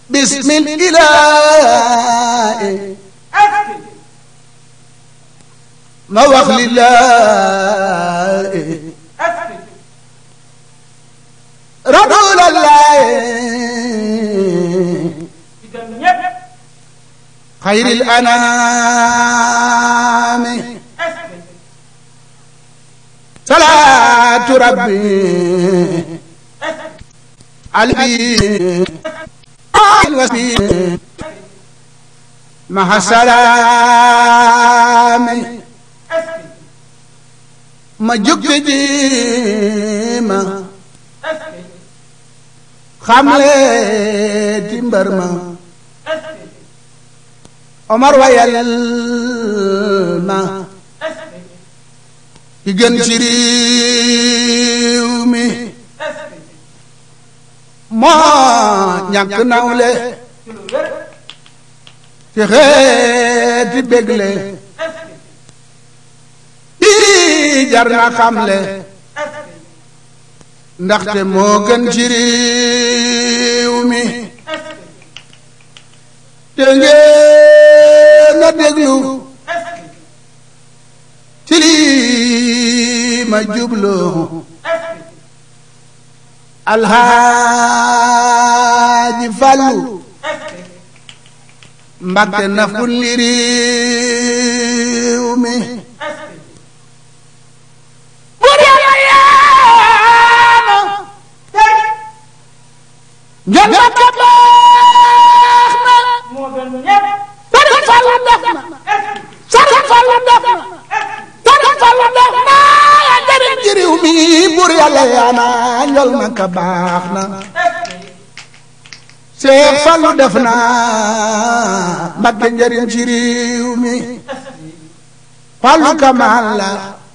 bismil ilaahi ma wax lillaahi rasuulallaahi xayril anaami salaatu rabbi alibi alwasi maha salaami ma jukki ji ma xamle ti mbër ma Omar wayal ma ki gën ci réew mi moo ñàkk nawle ci xeeti bégle bii jar na xamle ndaxte moo gën ci réew mi te ngeen na déglu ci lii ma jublu alxaaji Fallu Mbakke naful li réew mi bur yàlla yaana njol Mbakke baax na Sëriñ Fallu def na Sëriñ Fallu def na Sëriñ Fallu def na njëriñ ci réew mi bur yàlla yaana njol Mbakke baax na Seex Fallu def na Mbakke njëriñ ci réew mi Fallu Kamal la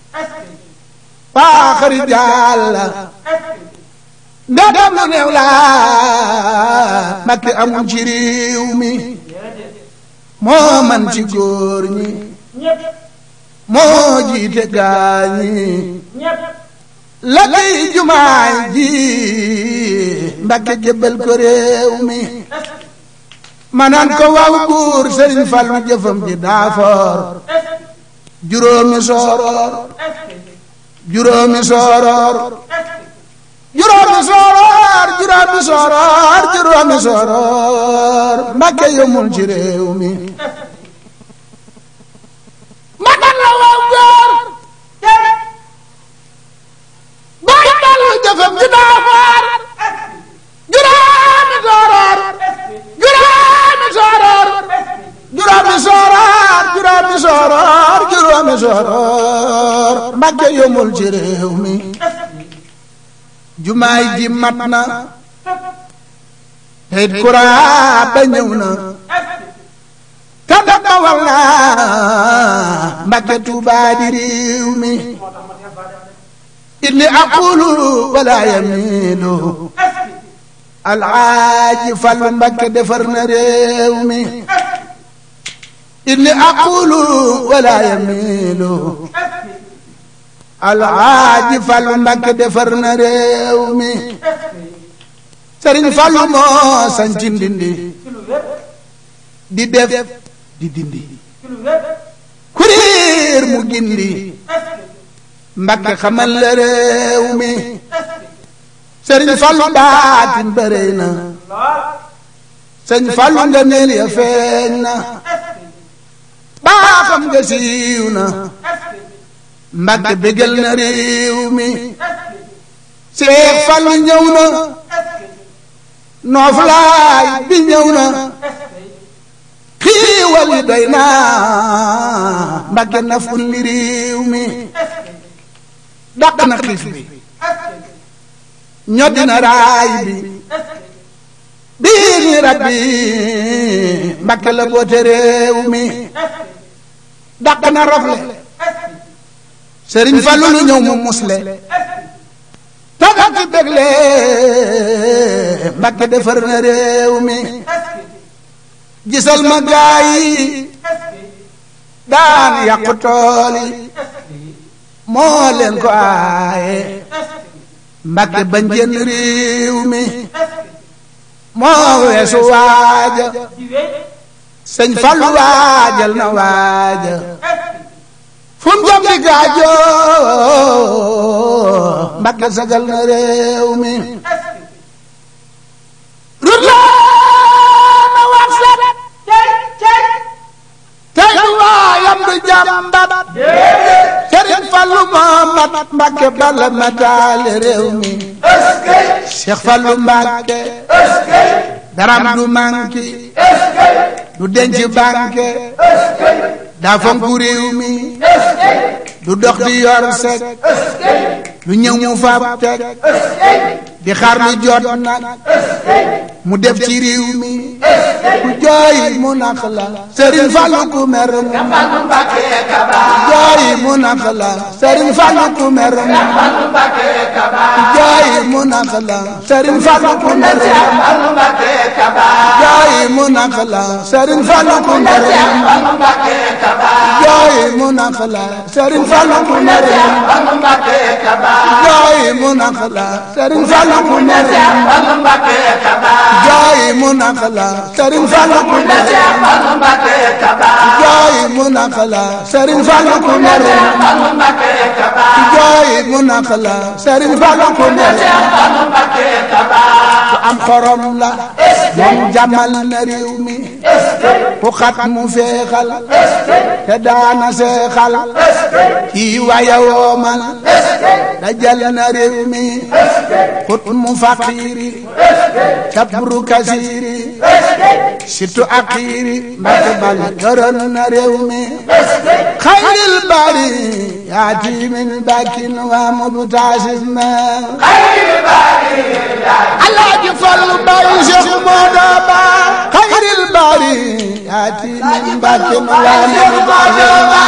paaxari jaal la ndegam lu néew la Mbakke amul ci réew mi moo man ci góor ñi moo jiite gaa ñi la kay jumaay ji Mbakke jébbal ko réew mi manaan ko waaw buur Sëriñ Fallu jëfam ji daafoor juróomi sooroor juróomi sooroor juróomi sooroor juróomi sooroor juróomi sooroor Mbakke yomul ci réew mi manaan la waaw góor baay Fallu jëfam ji daafoor juróomi sooroor juróomi sooroor juróomi sooroor juróomi sooroor juróomi sooroor Mbakke yomul ci réew mi jumaay ji mat na teyit kuraa ba ñëw na kanda ba wal na Mbakke Tuubaa di réew mi inni aqulu wala yamilu alaaji Fallu Mbakke defar na réew mi inni aqulu wala yamilu alaaji Fallu Mbakke defar na réew mi Sëriñ Fallu moo sanci ndindi di def di dindi kuriir mu gindi Mbakke xamal la réew mi Sëriñ Fallu baatin bërëy na Sëriñ Fallu nga neel ya feeñ na baaxam nga siiw na Mbakke bégal na réew mi Seex Fallu ñëw na nooflaay bi ñëw na xiiwal yi doy na Mbakke naful li réew mi dàq na xiif bi ñoddi na raay bi bii ni rabbi Mbakke la boote réew mi dàq na rafle Sëriñ Fallu lu ñëw mu musle tagal ci bégle Mbakke defar na réew mi gisal ma gaay yi daan yàqu tool yi moo leen ko aaye Mbakke bañ génn réew mi moo weesu waaja sëñ Fallu waajal na waaja fun jam di gaajoo Mbàkke sagal na réew mi rut la na wax set tey du waayam du jàmbat Sëriñ Fallu Mamat Mbàkke bala ma taale réew mi Cheikh Fallu Mbàkke daram du manki du denc banque daa fonku réew mi du dox di yor sek lu ñëw mu fab teg di xaar lu jot nag mu def ci réew mi ku jooy mu nax la Sëriñ Fallu ku mer mu jooy mu nax la Sëriñ Fallu ku mer mu jooy mu nax la Sëriñ Fallu ku mer mu jooy mu nax la Sëriñ Fallu ku mer mu jooy mu nax la Sëriñ Fallu ku mer mu jooy mu nax la Sëriñ Fallu ku mer mu jooy mu nax la Sëriñ Fallu ku mer jooy mu nax la Sëriñ Fallu ku mer jooy mu nax la Sëriñ Fallu ku mer ku am xorom la moom jàmmal na réew mi ku xat mu feexal te daana seexal kii waya woomal dajal na réew mi xut mu faqiiri kabru kasiiri situ akiiri mbàkke bal yoroon na réew mi xayril bari yaati min bakin wa mubtasis ma alaaji fallu bay Cheikh Moodo Ba xayril bari yaati min bakin wa mubtasis ma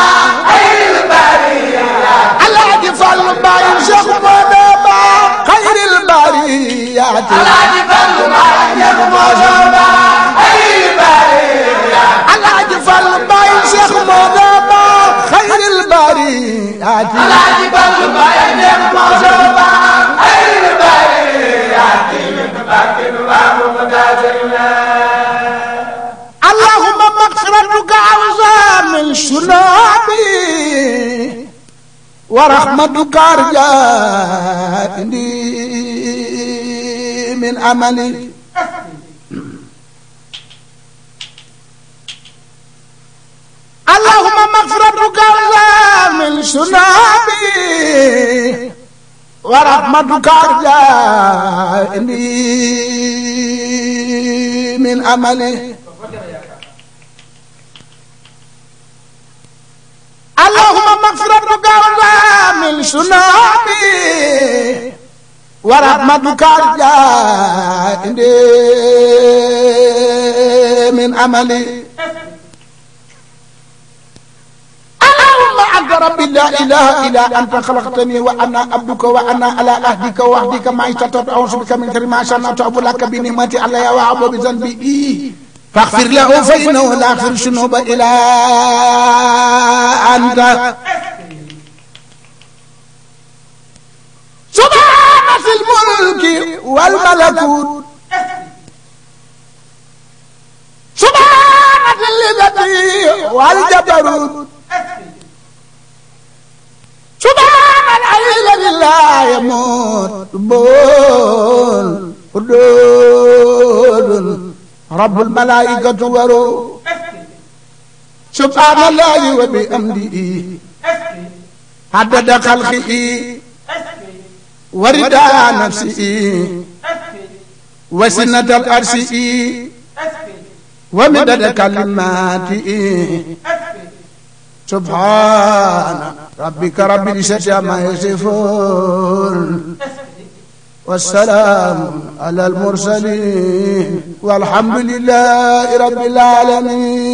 alaaji fallu bay Cheikh Moodo Ba xayril bari yaati alaaji fallu bay Cheikh Moodo Ba xayril bari alaaji fallu bay Cheikh Moodo Ba xayril bari yaati alaaji fallu bay Cheikh Moodo Ba xayril bari yaati min bakin wa mubtasis ma allahumma maghfiratuka awsa min sunubi ورحمتك أرجى عندي من أملي اللهم مغفرتك أرجى من سنابي ورحمتك أرجى عندي من أملي اللهم مغفرتك أرجى من سنابي ورحمتك أرجى عندي من أملي اللهم أنت ربي لا إله إلا أنت خلقتني وأنا عبدك وأنا على عهدك وعهدك ما استطعت أعوذ بك من شر ما صنعت أبو لك بنعمتي علي وأعوذ بذنبي فاغفر له فإنه لا يغفر الذنوب إلا أنت سبحان في الملك والملكوت سبحان الذي والجبروت سبحان الحي الذي لا يموت بول قدود رب الملائكة وروح سبحان الله وبحمده عدد خلقه ورداء نفسه وسنة الأرش ومدد كلماته سبحان ربك رب العزة عما يصفون والسلام على المرسلين والحمد لله رب العالمين